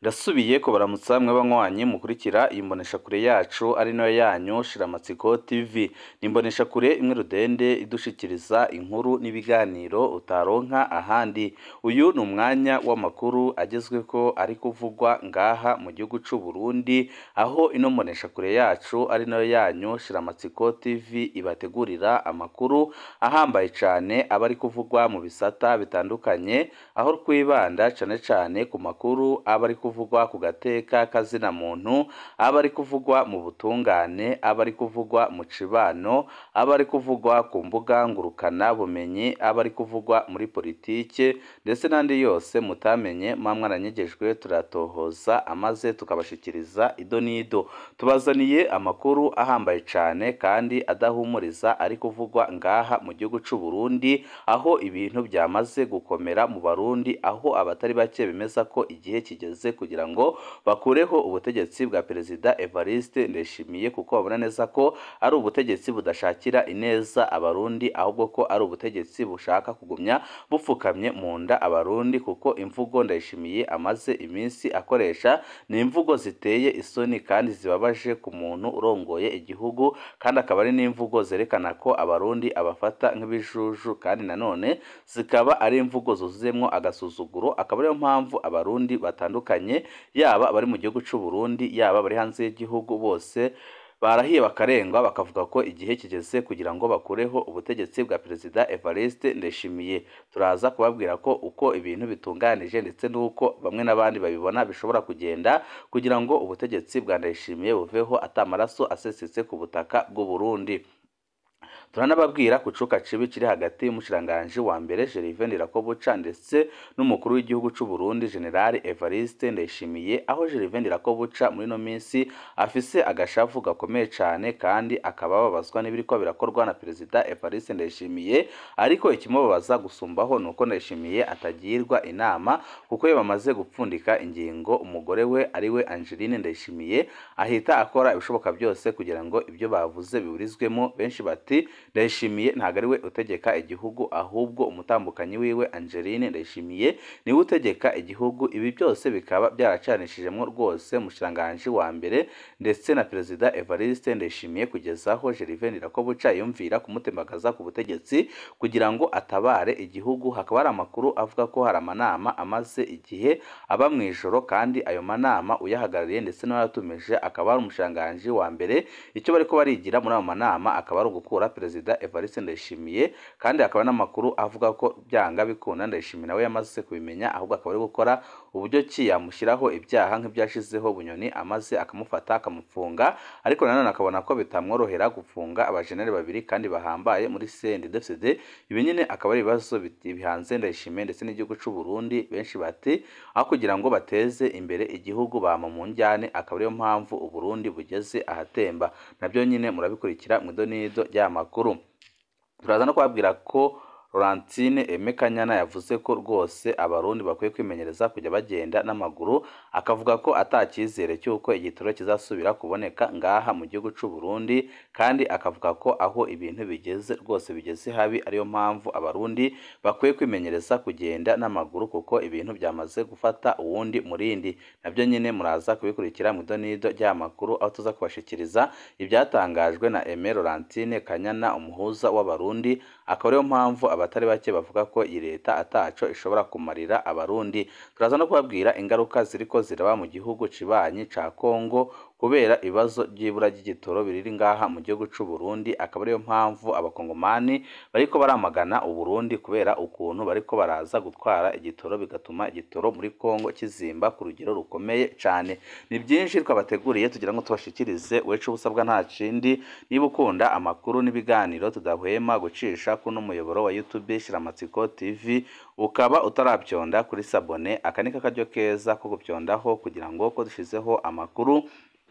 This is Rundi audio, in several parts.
Ndasubiye kubaramutsa mwe banywanyi mukurikira iyi mboneshakure yacu ari nayo yanyu Shiramatsiko TV. Ni imboneshakure imwe rudende idushikiriza inkuru n'ibiganiro utaronka ahandi. Uyu ni umwanya w'amakuru agezweko ari kuvugwa ngaha mu gihugu c'u Burundi, aho ino mboneshakure yacu ari nayo yanyu Shiramatsiko TV ibategurira amakuru ahambaye cane aba ari kuvugwa mu bisata bitandukanye, aho twibanda cane cane ku makuru aba ari kuvugwa ku gateka kazina muntu, aba ari kuvugwa mu butungane, aba ari kuvugwa mu cibano, aba ari kuvugwa ku mbuga ngurukana bumenyi, aba ari kuvugwa muri politike ndetse n'andi yose mutamenye muba mwaranyegejwe turatohoza amaze tukabashikiriza ido n'ido. Tubazaniye amakuru ahambaye cane kandi adahumuriza ari kuvugwa ngaha mu gihugu c'u Burundi, aho ibintu byamaze gukomera mu Barundi, aho abatari bake bemeza ko igihe kigeze kugira ngo bakureho ubutegetsi bwa Perezida Evariste Ndayishimiye kuko babona neza ko ari ubutegetsi budashakira ineza Abarundi, ahubwo ko ari ubutegetsi bushaka kugumya bupfukamye mu nda Abarundi, kuko imvugo Ndayishimiye amaze iminsi akoresha ni imvugo ziteye isoni kandi zibabaje ku muntu urongoye igihugu, kandi akaba ari n'imvugo zerekana ko Abarundi abafata nk'ibijuju, kandi nanone zikaba ari imvugo zuzuyemwo agasuzuguro, akaba ariyo mpamvu Abarundi batandukanye yaba abari mu gihugu c'u Burundi, yaba abari hanze y'igihugu bose barahiye bakarengwa bakavuga ko igihe kigeze kugira ngo bakureho ubutegetsi bwa Perezida Evariste Ndayishimiye. Turaza kubabwira ko uko ibintu bitunganije ndetse n'uko bamwe n'abandi babibona bishobora kugenda kugira ngo ubutegetsi bwa Ndayishimiye buveho ata maraso asesetse ku butaka bw'u Burundi. turanababwira ku cuka cibi kiri hagati y'umushiranganji wa mbere Gervais Ndirakobuca ndetse n'umukuru w'igihugu c'u Burundi General Evariste Ndayishimiye, aho Gervais Ndirakobuca muri ino minsi afise agashavu gakomeye cane kandi akaba ababazwa n'ibiriko birakorwa na Perezida Evariste Ndayishimiye, ariko ikimubabaza gusumbaho nuko Ndayishimiye atagirwa inama kuko iyo bamaze gupfundika ingingo umugore we ari we Angeline Ndayishimiye ahita akora ibishoboka byose kugira ngo ibyo bavuze biburizwemo, benshi bati Ndayishimiye ntabwo ari we utegeka igihugu ahubwo umutambukanyi wiwe Angeline Ndayishimiye niwe utegeka igihugu. Ibi byose bikaba byaracanishijemwo rwose umushiranganji wa mbere ndetse na Perezida Evariste Ndayishimiye kugeza aho Gervais Ndirakobuca yumvira kumutembagaza ku butegetsi kugira ngo atabare igihugu. Hakaba hari amakuru avuga ko hari amanama amaze igihe aba mu ijoro, kandi ayo manama uyahagarariye ndetse n'uwayatumije akaba ari umushiranganji wa mbere. Icyo bariko barigira muri ayo manama akaba ari ugukura Perezida Evariste Ndayishimiye, kandi hakaba n'amakuru avuga ko byanga bikunda Ndayishimiye nawe yamaze kubimenya, ahubwo akaba ari gukora uburyo ki yamushyiraho ibyaha nk'ibyashizeho Bunyoni amaze akamufata akamufunga, ariko nanone akabona ko bitamworohera gufunga abajeneri babiri kandi bahambaye muri CNDD-FDD. Ibi nyine akaba ari ibibazo bihanze Ndayishimiye ndetse n'igihugu c'u Burundi. Benshi bati aho kugira ngo bateze imbere igihugu bama mu njyane, akaba ariyo mpamvu u Burundi bugeze ahatemba. Nabyo nyine murabikurikira mu idonido ry'aya makuru. Turaza no kubabwira ko Laurentine Aime Kanyana yavuze ko rwose Abarundi bakwiye kwimenyereza kujya bagenda n'amaguru, akavuga ko ata cyizere cy'uko igitoro kizasubira kuboneka ngaha mu gihugu c'u Burundi, kandi akavuga ko aho ibintu bigeze rwose bigeze habi, ariyo mpamvu Abarundi bakwiye kwimenyereza kugenda n'amaguru kuko ibintu byamaze gufata uwundi murindi. Nabyo nyine muraza kubikurikira mu idonido ry'aya makuru, aho tuza kubashikiriza ibyatangajwe na Aime Laurentine Kanyana umuhuza w'Abarundi, akaba ariyo mpamvu abatari bake bavuga ko iyi leta ataco ishobora kumarira Abarundi. Turaza no kubabwira ingaruka ziriko ziraba mu gihugu cibanyi ca Kongo kubera ibibazo by'ibura ry'igitoro biriri ngaha mu gihugu c'u Burundi, akaba ariyo mpamvu abakongomani bariko baramagana u Burundi kubera ukuntu bariko baraza gutwara igitoro bigatuma igitoro muri Kongo kizimba ku rugero rukomeye cane. Ni byinshi twabateguriye tugira ngo tubashikirize, weco ubusabwa nta kindi, niba ukunda amakuru n'ibiganiro tudahwema gucisha kuno muyoboro wa YouTube Shiramatsiko TV, ukaba utaravyonda kuri sabone, aka ni karyo keza ko gupyondaho kugira ngo ko dushizeho amakuru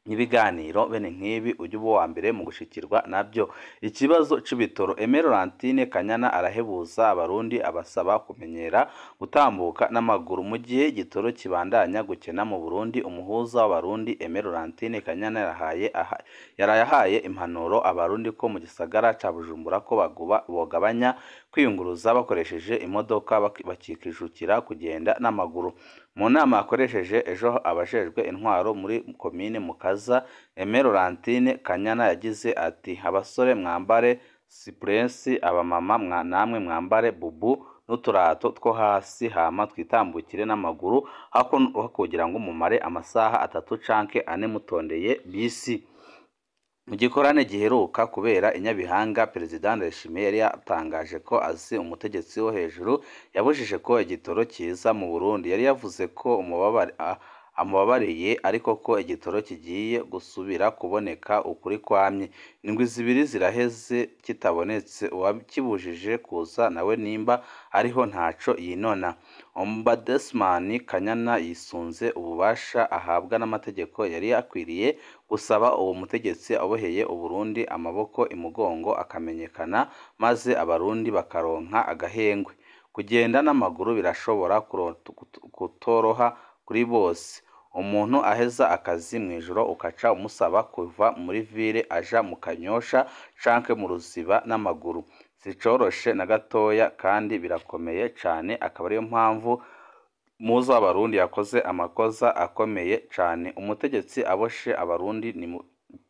n'ibiganiro bene nk'ibi ujye uba uwa mbere mu gushikirwa nabyo ikibazo c'ibitoro Aime Laurentine Kanyana arahebuza abarundi abasaba kumenyera gutambuka n'amaguru mu gihe igitoro kibandanya gukena mu Burundi umuhuza w'abarundi Aime Laurentine Kanyana yarahaye aha, yarayahaye impanuro abarundi ko mu gisagara ca Bujumbura ko baguba bogabanya kwiyunguruza bakoresheje imodoka bak- bakikijukira kugenda n'amaguru mu nama yakoresheje ejo abajejwe intwaro muri komine Mukaza Aime Laurentine Kanyana yagize ati abasore mwambare sipurensi abamama mwa namwe mwambare bubu n'uturato two hasi hama twitambukire n'amaguru hako hako kugira ngo mumare amasaha atatu canke ane mutondeye bisi mu gikorane giheruka kubera i Nyabihanga Perezida Ndayishimiye yari yatangaje ko azi umutegetsi wo hejuru yabujije ko igitoro kiza mu Burundi yari yavuze ko umubabare a- amubabariye ariko ko igitoro kigiye gusubira kuboneka ukuri kwamye indwi zibiri ziraheze kitabonetse uwakibujije kuza nawe nimba ariho ntaco yinona Ombudsman Kanyana yisunze ububasha ahabwa n'amategeko yari akwiriye gusaba uwo mutegetsi aboheye Uburundi amaboko imugongo akamenyekana maze abarundi bakaronka agahengwe kugenda n'amaguru birashobora kuro- kutoroha kuri bose umuntu aheza akazi mu ijoro ukaca umusaba kuva muri ville aja mu kanyosha canke mu ruziba n'amaguru sicoroshe na gatoya kandi birakomeye cane akaba ariyo mpamvu muzi w'abarundi yakoze amakosa akomeye cane umutegetsi aboshe abarundi ni mu-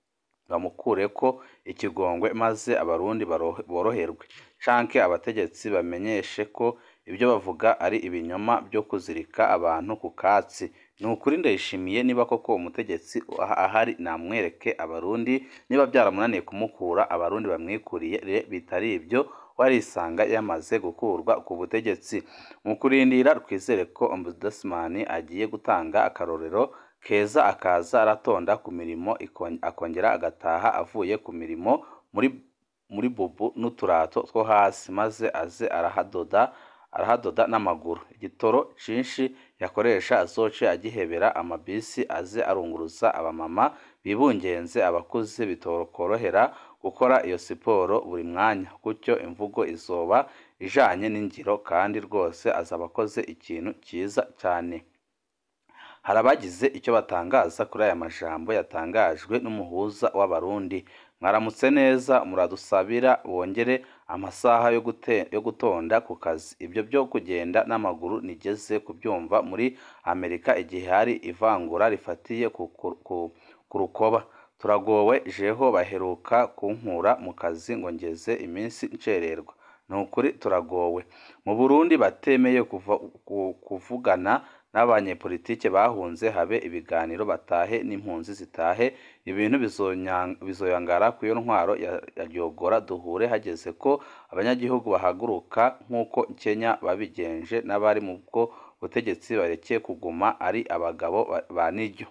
bamukureko ikigongwe maze abarundi baro- boroherwe canke abategetsi bamenyeshe ko ibyo bavuga ari ibinyoma byo kuzirika abantu ku katsi ni ukuri ndayishimiye niba koko umutegetsi aha- ahari namwereke abarundi niba byaramunaniye kumukura abarundi bamwikuriye bitari ibyo warisanga yamaze gukurwa ku butegetsi mu kurindira twizere ko ombudsman agiye gutanga akarorero keza akaza aratonda ku mirimo ikon- akongera agataha avuye ku mirimo muri muri bubu n'uturato two hasi maze aze arahadoda arahadoda n'amaguru igitoro cinshi yakoresha azoce agihebera amabisi aze arunguruza abamama bibungenze abakuze bitokorohera gukora iyo siporo buri mwanya gutyo imvugo izoba ijanye n'ingiro kandi rwose azaba akoze ikintu cyiza cyane hari abagize icyo batangaza kuri aya majambo yatangajwe n'umuhuza w'abarundi mwaramutse neza muradusabira bongere amasaha yo gute- yo gutonda ku kazi ibyo byo kugenda n'amaguru nigeze kubyumva muri amerika igihe hari ivangura rifatiye ku, ku, ku, ku rukoba turagowe jeho baheruka kunkura mu kazi ngo ngeze iminsi ncererwa ni ukuri turagowe mu burundi batemeye kuva, ku, kuvugana n'abanyepolitike bahunze habe ibiganiro batahe n'impunzi zitahe ibintu bizonya- bizoyangara ku iyo ntwaro ya, ya ryogora duhure hageze ko abanyagihugu bahaguruka nk'uko Kenya babigenje n'abari mu bwo butegetsi barekeye kuguma ari abagabo ba- ba niryo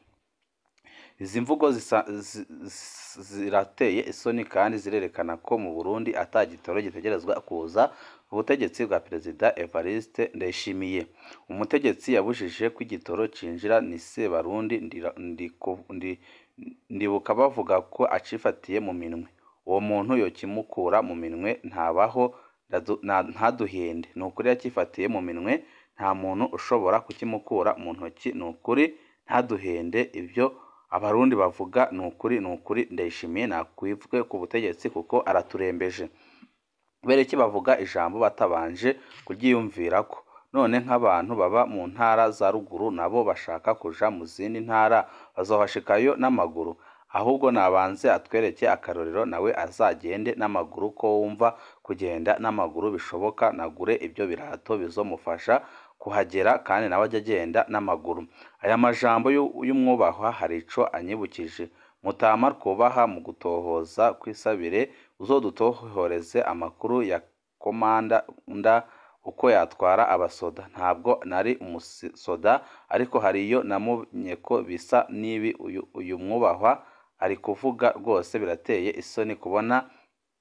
izi mvugo zisa- zi- zi- zirateye isoni kandi zirerekana ko mu Burundi ata gitoro gitegerezwa kuza ubutegetsi bwa perezida Evariste Ndayishimiye umutegetsi yabujije ko igitoro cinjira ni Sebarundi ndira- ndiku- ndi- ndibuka bavuga ko acifatiye mu minwe uwo muntu yokimukura mu minwe ntabaho ndadu- na- ntaduhende ni ukuri yakifatiye mu minwe nta muntu ushobora kukimukura mu ntoki ni ukuri ntaduhende ibyo abarundi bavuga ni ukuri ni ukuri ndayishimiye nakwivwe ku butegetsi kuko araturembeje kubera iki bavuga ijambo batabanje kuryiyumvirako none nk'abantu baba mu ntara za ruguru nabo bashaka kuja mu zindi ntara bazohashikayo n'amaguru ahubwo nabanze atwereke akarorero nawe azagende n'amaguru ko wumva kugenda n'amaguru bishoboka nagure ibyo birato bizomufasha kuhagera kandi nawe ajya agenda n'amaguru aya majambo y'u- y'umwubahwa hari ico anyibukije mutama twubaha mu gutohoza kwisabire uzodutohoreze amakuru ya komanda nda uko yatwara abasoda ntabwo nari umusoda ariko hari iyo namunye ko bisa n'ibi uyu, uyu mwubahwa ari kuvuga rwose birateye isoni kubona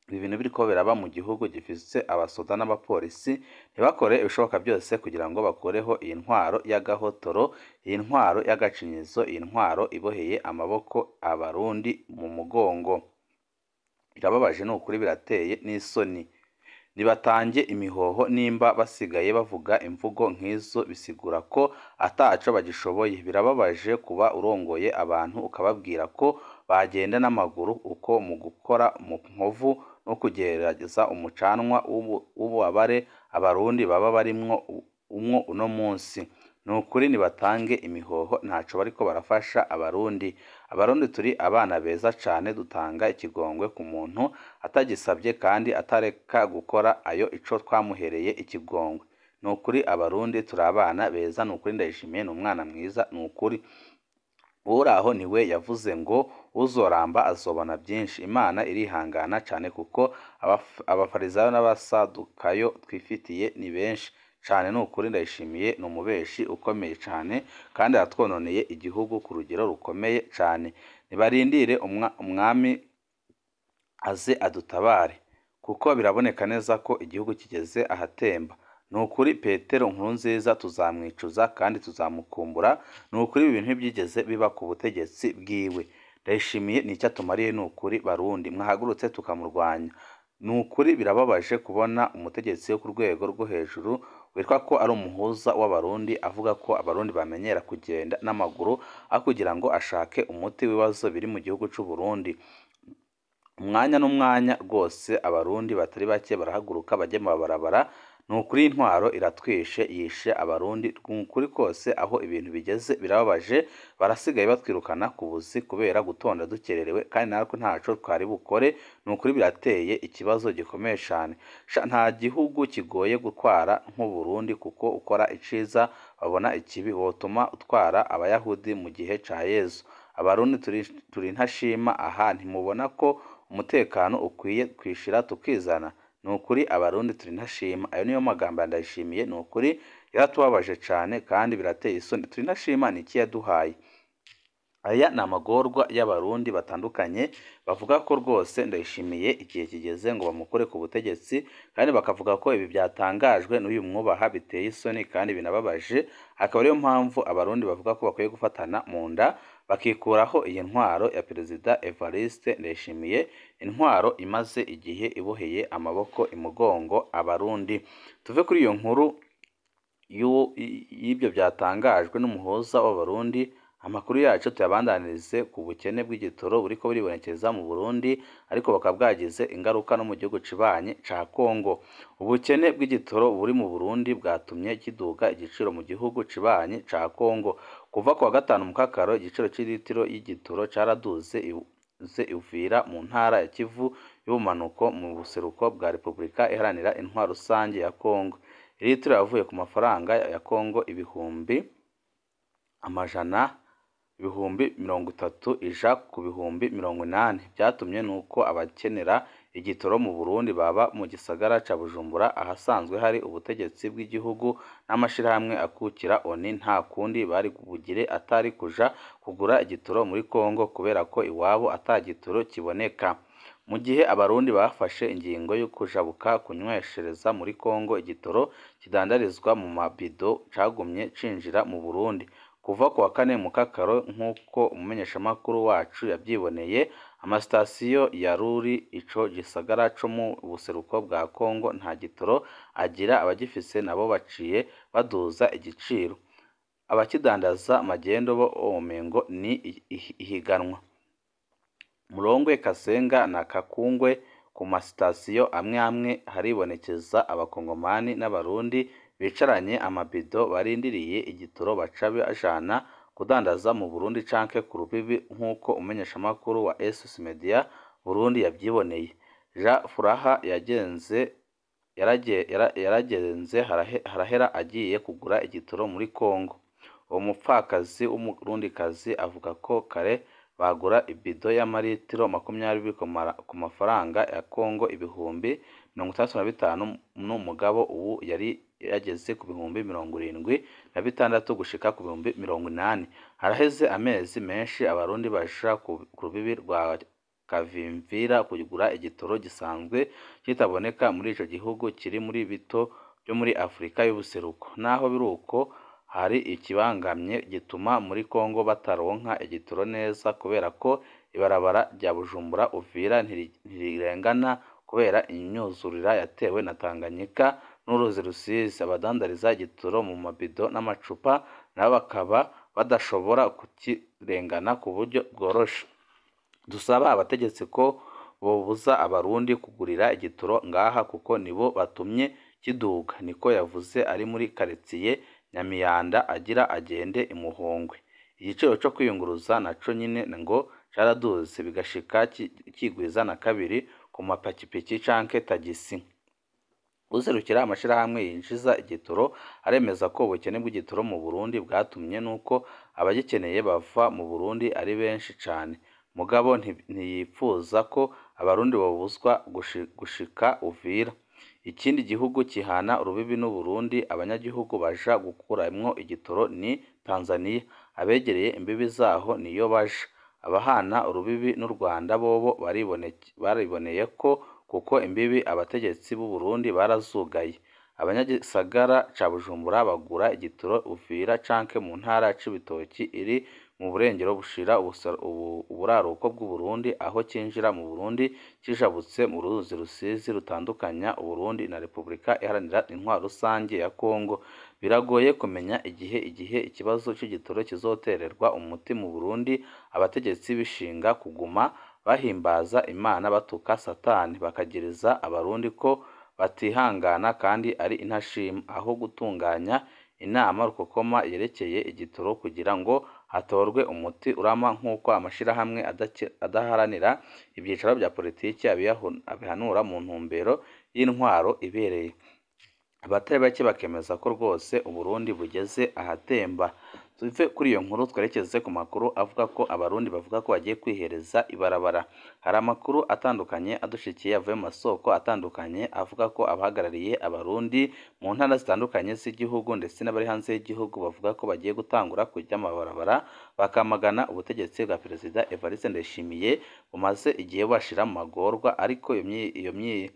ibi bintu biriko biraba mu gihugu gifise abasoda n'abapolisi ntibakore ibishoboka byose kugira ngo bakureho iyi ntwaro y'agahotoro iyi ntwaro y'agacinyizo iyi ntwaro iboheye amaboko abarundi mu mugongo birababaje ni ukuri birateye n'isoni nibatange imihoho nimba basigaye bavuga imvugo nk'izo bisigura ko ataco bagishoboye birababaje kuba urongoye abantu ukababwira ko bagenda n'amaguru uko mu gukora mu nkovu no kugerageza umucanwa w'ububabare abarundi baba barimwo umwo uno munsi ni ukuri nibatange imihoho ntaco bariko barafasha abarundi abarundi turi abana beza cane dutanga ikigongwe ku muntu atagisabye kandi atareka gukora ayo ico twamuhereye ikigongwe ni ukuri abarundi turi abana beza ni ukuri ndayishimiye ni umwana mwiza ni ukuri uraho niwe yavuze ngo uzoramba azobona byinshi imana irihangana cyane kuko abafarisayo n'abasadukayo twifitiye ni benshi cyane ni ukuri ndayishimiye ni umubeshi ukomeye cyane kandi aratwononeye igihugu ku rugero rukomeye cyane nibarindire umwami aze adutabare kuko biraboneka neza ko igihugu kigeze ahatemba ni ukuri petero nkuru nziza tuzamwicuza kandi tuzamukumbura ni ukuri ibi bintu ntibyigeze biba ku butegetsi bwiwe ndayishimiye ni icyo atumariye ni ukuri barundi mwahagurutse tukamurwanya ni ukuri birababaje kubona umutegetsi wo ku rwego rwo hejuru witwa ko ari umuhuza w'abarundi avuga ko abarundi bamenyera kugenda n'amaguru aho kugira ngo ashake umuti w'ibibazo biri mu gihugu cy'u Burundi umwanya n'umwanya rwose abarundi batari bake barahaguruka bajya mu mabarabara ni ukuri intwaro iratwishe yishe abarundi ni ukuri kose aho ibintu bigeze birababaje barasigaye batwirukana ku buzi kubera gutonda dukererewe kandi natwe ntaco twari bukore ni ukuri birateye ikibazo gikomeye cyane nta gihugu kigoye gutwara nk'uburundi kuko ukora iciza babona ikibi wotuma utwara abayahudi mu gihe ca yezu abarundi turi ntashima aha ntimubona ko umutekano ukwiye kwishira tukizana ni ukuri abarundi turi ntashima ayo niyo magambo ndayishimiye ni ukuri yaratubabaje cyane kandi birateye isoni turi ntashima ni iki yaduhaye aya ni amagorwa y'abarundi batandukanye bavuga ko rwose ndayishimiye igihe kigeze ngo bamukore ku butegetsi kandi bakavuga ko ibi byatangajwe n'uyu mwubaha biteye isoni kandi binababaje akaba ariyo mpamvu abarundi bavuga ko bakwiye gufatana mu nda bakikuraho iyi ntwaro ya perezida Evariste Ndayishimiye intwaro imaze igihe iboheye amaboko imugongo abarundi tuve kuri iyo nkuru y'ibyo byatangajwe n'umuhuza w'abarundi amakuru yacu tuyabandanirize ku bukene bw'igitoro buriko buribonekeza mu Burundi ariko bakaba bwagize ingaruka no mu gihugu cibanyi ca Kongo ubukene bw'igitoro buri mu Burundi bwatumye kiduga igiciro mu gihugu cibanyi ca Kongo kuva ku wa gatanu mu kakaro igiciro c'ilitiro y'igitoro caraduze ze ivira mu ntara ya Kivu y'ubumanuko mu buseruko bwa Repubulika iharanira intwaro rusange ya Kongo ilitiro yavuye ku mafaranga ya Kongo ibihumbi amajana ibihumbi mirongo itatu ija ku bihumbi mirongo inani byatumye nuko abakenera igitoro mu Burundi baba mu gisagara ca Bujumbura ahasanzwe hari ubutegetsi bw'igihugu n'amashirahamwe akukira oni nta kundi bari bugire atari kuja kugura igitoro muri Kongo kubera ko iwabo ata gitoro kiboneka mu gihe abarundi bafashe ingingo yo kujabuka kunyweshereza muri Kongo igitoro kidandarizwa mu mabido cagumye cinjira mu Burundi kuva ku wa kane mu kakaro nk'uko umumenyeshamakuru wacu yabyiboneye amasitasiyo ya ruri ico gisagara co mu buseruko bwa Kongo nta gitoro agira abagifise nabo baciye baduza igiciro abakidandaza magendo bo omengo ni ihiganwa Murongwe Kasenga na Kakungwe ku masitasiyo amwe amwe haribonekeza abakongomani n'abarundi bicaranye amabido barindiriye igitoro baca bajana kudandaza mu Burundi canke ku rubibi nk'uko umumenyeshamakuru wa SS Media Burundi yabyiboneye Jean Furaha yagenze yaragenze harahera agiye kugura igitoro muri Kongo uwo mupfakazi w'umurundikazi avuga ko kare bagura ibido y'amaritiro makumyabiri ku mafaranga ya Kongo ibihumbi mirongo itandatu na bitanu n'umugabo ubu yari yageze ku bihumbi mirongo irindwi na bitandatu gushika ku bihumbi mirongo inani haraheze amezi menshi abarundi baja ku rubibi rwa Kavimvira kugura igitoro gisanzwe kitaboneka muri ico gihugu kiri muri bito byo muri Afurika y'ubuseruko naho biri uko hari ikibangamye gituma muri Kongo bataronka igitoro neza kubera ko ibarabara rya Bujumbura Uvira ntirirengana kubera imyuzurira yatewe na Tanganyika n'uruzi Rusizi abadandariza igitoro mu mabido n'amacupa nabo bakaba badashobora kukirengana ku buryo bworoshe dusaba abategetsi ko bobuza abarundi kugurira igitoro ngaha kuko nibo batumye kiduga niko yavuze ari muri karitsiye Nyamiyanda agira agende imuhongwe igiciro co kwiyunguruza naco nyine ngo caraduze bigashika kigwiza na kabiri ku mapikipiki canke tagisi userukira amashirahamwe yinjiza igitoro aremeza ko ubukene bw'igitoro mu Burundi bwatumye nuko abagikeneye bava mu Burundi ari benshi cane mugabo ntiyipfuza ko abarundi bobuzwa gushika Uvira ikindi gihugu kihana urubibi n'u Burundi abanyagihugu baja gukuramwo igitoro ni Tanzania abegereye imbibi zaho niyo baja abahana urubibi n'u Rwanda bobo bariboneye ko kuko imbibi abategetsi b'u Burundi barazugaye abanyagisagara ca Bujumbura bagura igitoro Uvira canke mu ntara Cibitoki iri mu burengero bushira uburaruko bw'u Burundi aho cinjira mu Burundi kijabutse mu ruzi Rusizi rutandukanya Uburundi na Repubulika Iharanira Intwaro Rusange ya Kongo biragoye kumenya igihe igihe ikibazo c'igitoro kizotererwa umuti mu Burundi abategetsi bishinga kuguma bahimbaza Imana batuka Satani bakagiriza abarundi ko batihangana kandi ari intashima aho gutunganya inama rukokoma yerekeye igitoro kugira ngo hatorwe umuti urama nk'uko amashirahamwe adaharanira ibyicaro bya politiki abihanura mu ntumbero y'intwaro ibereye abatari bake bakemeza ko rwose Uburundi bugeze ahatemba tuve kuri iyo nkuru twerekeze ku makuru avuga ko abarundi bavuga ko bagiye kwihereza ibarabara hari amakuru atandukanye adushikiye avuye mu masoko atandukanye avuga ko abahagarariye abarundi mu ntara zitandukanye z'igihugu ndetse n'abari hanze y'igihugu bavuga ko bagiye gutangura kujya amabarabara bakamagana ubutegetsi bwa perezida Evariste Ndayishimiye bumaze igihe bashira mu magorwa ariko iyo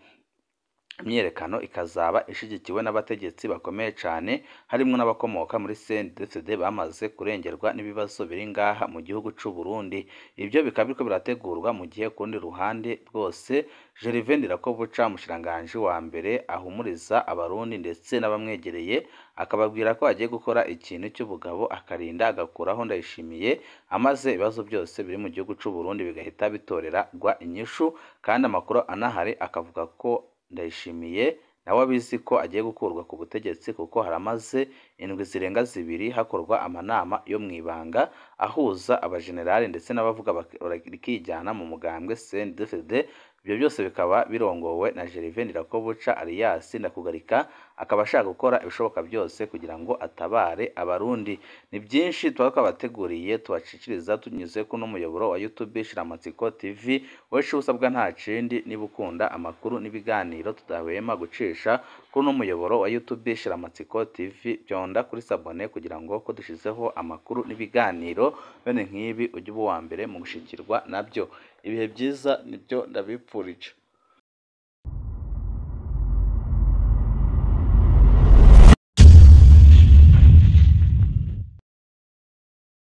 imyiyerekano ikazaba ishigikiwe n'abategetsi bakomeye cyane harimo n'abakomoka muri CNDD-FDD bamaze kurengerwa n'ibibazo biri ngaha mu gihugu c'u Burundi ibyo bikaba biriko birategurwa mu gihe ku rundi ruhande rwose Gervais Ndirakobuca umushikiranganji wa mbere ahumuriza abarundi ndetse n'abamwegereye akababwira ko agiye gukora ikintu cy'ubugabo akarinda agakuraho Ndayishimiye amaze ibibazo byose biri mu gihugu c'u Burundi bigahita bitorerwa inyishu kandi amakuru anahari akavuga ko Ndayishimiye nawe abizi ko agiye gukurwa ku butegetsi kuko haramaze indwi zirenga zibiri hakorwa amanama yo mu ibanga ahuza abajenerali ndetse n'abavuga rikijyana mu mugambwe CNDD-FDD ibyo byose bikaba birongowe na Gervais Ndirakobuca alias Ndakugarika akaba ashaka gukora ibishoboka byose kugira ngo atabare abarundi ni byinshi tuba twabateguriye tubaciciriza tunyuze kuno muyoboro wa YouTube Shiramatsiko TV wowe usabwa nta kindi niba ukunda amakuru n'ibiganiro tudahwema gucisha kuri uno muyoboro wa YouTube Shiramatsiko TV byonda kuri sabone kugira ngo ko dushizeho amakuru n'ibiganiro bene nk'ibi ujye uba uwa mbere mu gushikirwa nabyo ibihe byiza nibyo ndabipfurije